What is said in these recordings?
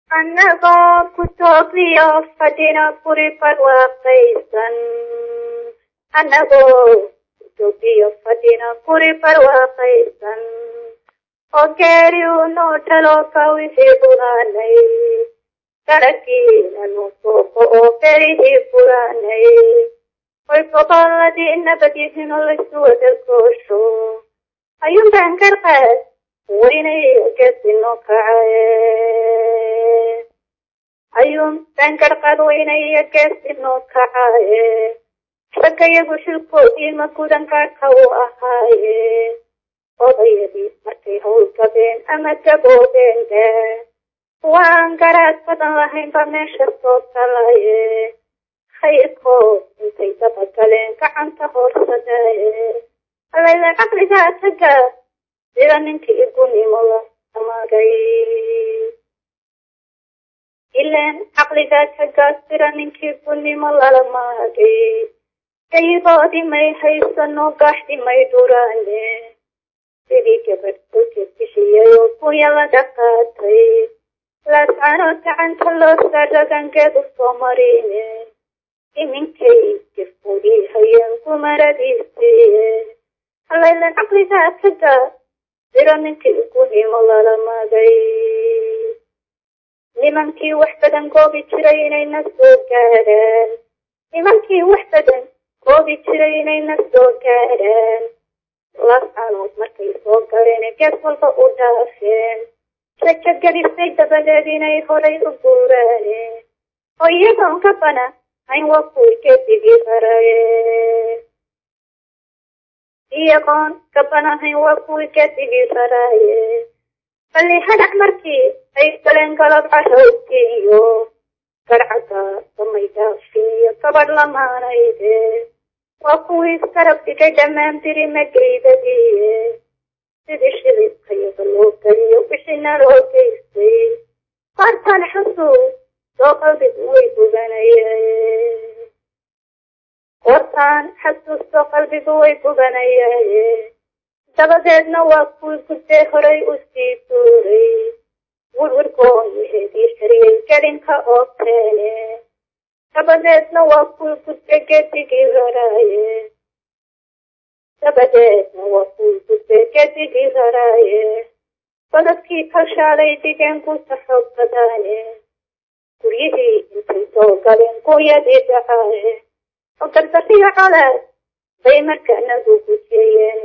annagoo ku toobiyo fadhina guri barwaaqaysan annagoo ku toobiyo fadhina guri barwaaqaysan oo geeri unoo dhalo ka wixii buraanay daragiinanu sooqo oo berihii buraanay oy gobolladii nabadyihin oo laysu wada goosho ayuun baan garqaad weynay geesino kacaye ayuun baan garqaad weynay geesino kacaye raggayagu xilkoodii ma gudan gaadhka u ahaaye odayadii markay hawl gabeen ama gaboobeen de waan garaad badan lahaynba meesha soo galaye khayrkood intay dabagaleen gacanta hoorsadaye alayla caqligaa taga sida ninkii igunimo la amagay ileen caqligaa taga sida ninkii igunimo lala maagay dayigoodii may haysano gaaxdi may dhuraane sidii gabadh kulkeed bixiyay oo kunya laga qaatay laascano gacanta loo saaragangeedu soo marine iminkay gifudii hayeen gumaradiisiiye halaylan caqligaa taga sida ninkii igunimo lala magay nimankii wax badan goobi jiray inayna soo gaadhaan nimankii wax badan goobi jiray inayna soo gaadhaan laascanood markay soo galeen gees walba u dhaafeen rajo gelisay dabadeed inay horay u guuraane oo iyagoon ka bana hayn waa kuwii geedigii haraye iyagoon ka banahayn waa kuwii geedigii haraaye balli hadac markii ay galeen galab carowtiiyo garcaga samay dhaafin iyo gabadh lamaanayde waa kuwii iskarab dhigay dhammaan biri magaydadiiye sidii shilibkayaga loo geliyo wixina loo geystay qaartaan xasuus soo qalbigu way gubanaye qortaan xasuus soo qalbigu way gubanayaye dabadeedna waa kuwii guddee horay u sii duuray wirwirgoonyaheedii xiriyay gelinka oo keene dabadeedna waa kuwii gudde gedigii raraaye dabadeedna waa kuwii gudde gedigii raraaye godadkii kalshaalay dhigeen guuta xoog badaane guryihii intay soo galeen guuyadii dhacaaye oo gardariyo colaad bay markaanagu gujeeyeen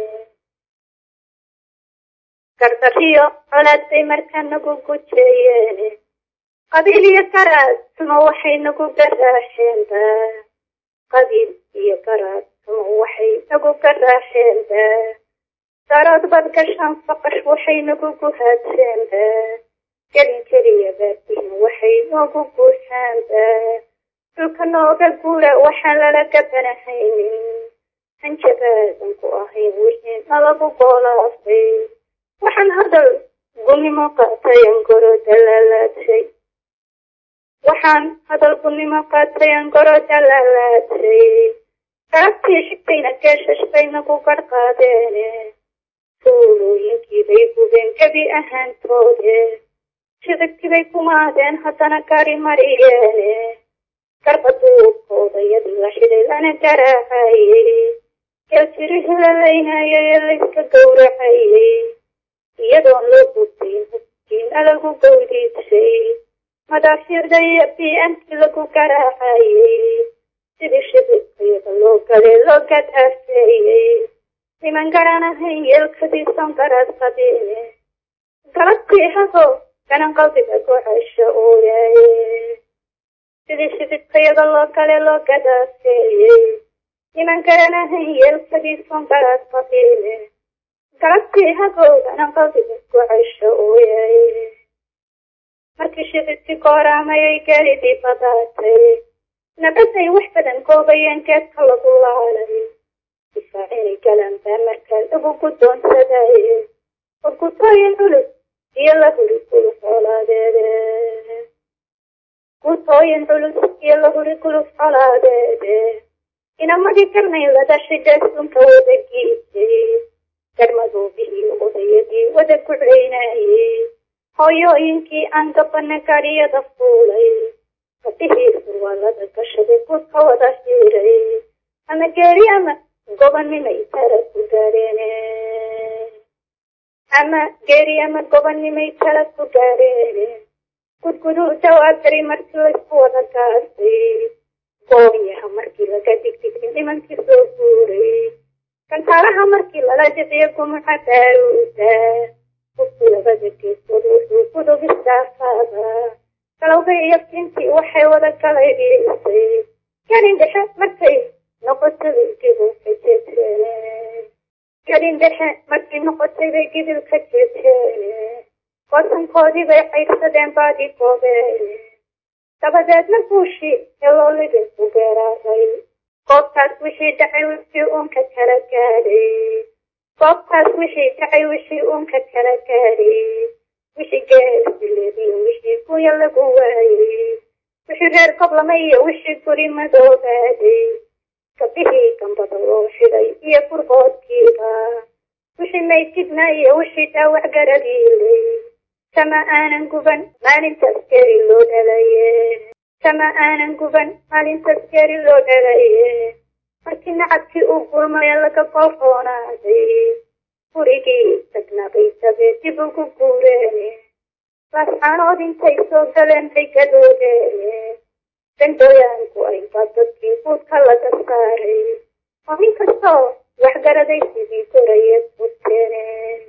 gardariyo colaad bay markaa nagu gujeeyeen qabiil iyo garaad suma waxay nagu garaaxeenba qabiil iyo garaad suma waxay nagu garaaxeenba darood bad gashaan faqash waxay nagu guhaadseenba gelin keliya baadihin waxay noogu guuxaanba dhulka nooga guura waxaan lala gabanahaynin hanjabaadan ku ahayn wixii nalagu goolaafay waxaan hadal gunimo qaatayan goro dalaalaadhay waxaan hadal gunimo qaatayan goro dalaalaadhay gaabtii xigtayna geeshash nagu garqaadeene fuulooyinkiibay gubeen gebi ahaantoode shidagtibay kumaadeen haddana gari mariyeene garbaduubkooda yadii la xidhay lana garaacayey geeltirihii la laynayay ee layska gowracayey iyadoon loo gudbayn hubkiina lagu gowdiidsay madaafiicda iyo biantii lagu garaacayey sidii shibibkayada loo galee loo gadaafeeyey niman garanahayn yeelkadiisan garaad qabiine galabkii haho ganan qalbiga gocasho ooyaaye sidii shibibkayada loo galee loo gadaafeeyey niman garanahayn yeelkadiisan garaad qabiine galabtii hagowdana qalbiga gocasho ooyaaye markii shibibkii gooraamayay geelidii badaatay nabaday wax badan goobayeen geedka lagu laalay difaacinay galan baa markaa lagu guddoonsadaye oo gutooyin culus iyo la huri guluf colaadeede gutooyin culus iyo la huri guluf colaadeede inamadii garnay lada xidha sunka wada giisay garmadoobihii odayadii wada guclaynayey hooyooyinkii aan gabana gaadhiyada fuulay gabdhihii surwaalada gashaday guudka wada xiiray ama geeri ama gobanimay tala ku gaadheene ama geeri ama gobanimay tala ku gaadheene gudguduu dawaagari markii laysku wada gaasay goonyaha markii laga digdigay nimankii soo guuray kantaalaha markii lala jiciyo gumuca daaruuda qofku labada geesood wuxuu gudub istaafaada galowga iyo kintii waxay wada galay dhiisay gelin dhexe markay noqotay bay gidil ka jeeteen gelin dhexe markay noqotay bay gidil ka jeeteen goosankoodii bay caydsadeen baadi goobeen dabadeedna guushii heloolidin ku geeraaday goobtaas wixii dhacay wixii uunka kala gaadhay goobtaas wixii dhacay wixii uunka kala gaadhay wixii geesileediyo wixii guya lagu waayey wixii reer goblama iyo wixii guri madoobaaday gabdhihii gambada loo xidhay iyo gurgoodkiiba wixii maydjidna iyo wixii dhaawac garadiilay kama aanan guban maalintaas geeri loo dhalaye kama aanan guban maalintaas geeri loo dhalaye markii nacabkii uu gulmaya laga golroonaaday gurigii tagnabay dabee dib ugu guureen laascaanood intay soo galeen bay gadoodeen dandooyaanku ay baa dadkii guudka laga saaray oo nin kastoo waxgaraday sidii gorayeed bogteene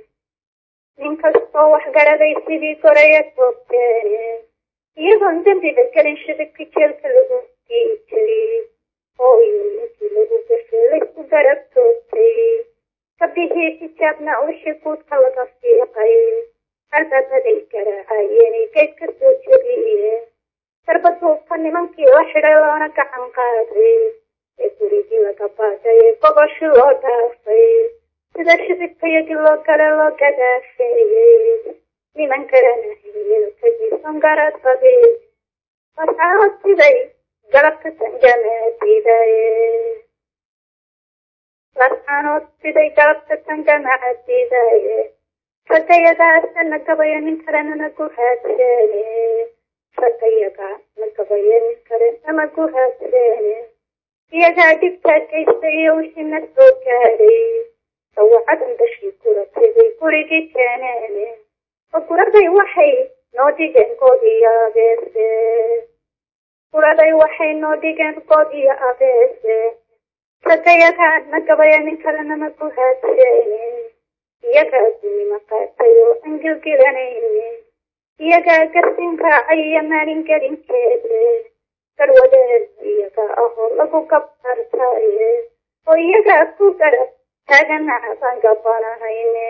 nin kastoo waxgaraday sidii gorayeed bogteene iyagoon dembiga gelin shidibkii jeelka lagu dii jiray oo iyo ninkii lagu gafee laysku garab toogtay gabdhihii xijaabna wixii guudka laga fiiqay albaabaday garaacayeenay geed ka soo jebiyeen darbaduubka nimankii la xidhay loona gacan qaaday ee gurigii laga baadhay ee goboshii loo dhaafay sida shidibkayagii loo gale loo gadaafeeyey niman garanahayeen kajiisan garadbadi lascaanood siday galabka tangamadiidaye lascaanood siday galabka tangamacadiidaye ragayagaa na gabayo nin kalena na guhaadseene ragayaga na gabayo nin kale nama guhaadseene iyagaa dhibtaa geysta iyo wixii na soo gaadhay dawacadan dashii guratay bay gurigii keeneen oo guraday waxay noo dhigeen good iyo abeese guraday waxay noo dhigeen good iyo abeese ragayagaa na gabayo nin kalena na guhaadseene iyagaa gunima qaatay oo aan gilgilanaynin iyagaa garsin raacay iyo maalin gelinkeede garwadeed iyagaa ahoo lagu gabtartaaye oo iyagaa ku garab taaganacabaan gabanahayne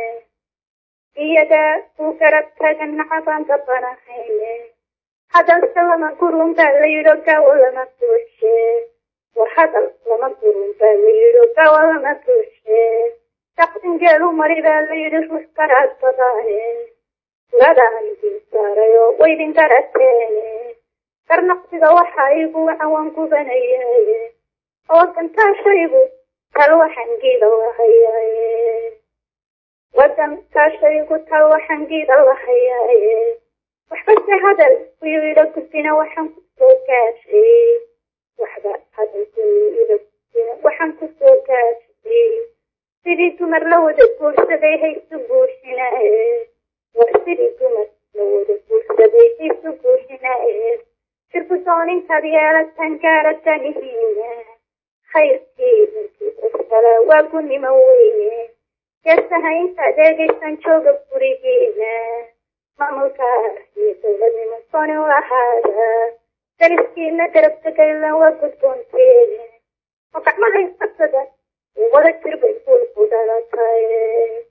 iyagaa ku garab taaganacabaan gabanahayne hadalse lama gurun baa la yidho gaawo lama buuxshe war hadal lama gurun baa la yidho gaawo lama buuxshe daqdingeelu mari baa la yidhi ruux garaad badaane guradaan idin saaray oo waydin garateene garnaqsiga waxaa igu wacan gubanayaye oo gantaashaygu tal waxaan giida lahayaaye wadankaashaygu tal waxaan giida lahayaaye waxbase hadal kuyuu ila gudbina waxaan kusoo gaashay waxba hadal kuyuu ila gudbina waxaan kusoo gaashay sidii dumar la wada guursaday haysu guursinaaye war sidii dumar la wada guursaday haysu guursinaaye sirgudoonintaad yeelatan gaaratanihiina khayrkii ninkii usala waa gunimo weyne geesaha intaad eegaysan jooga gurigiina maamulka iyo dowladnimo sooni u ahaada dariskiina garab tegaylan waa gudboonteene oo gacmaha isqabsada wada jir bay guul ku dhalatay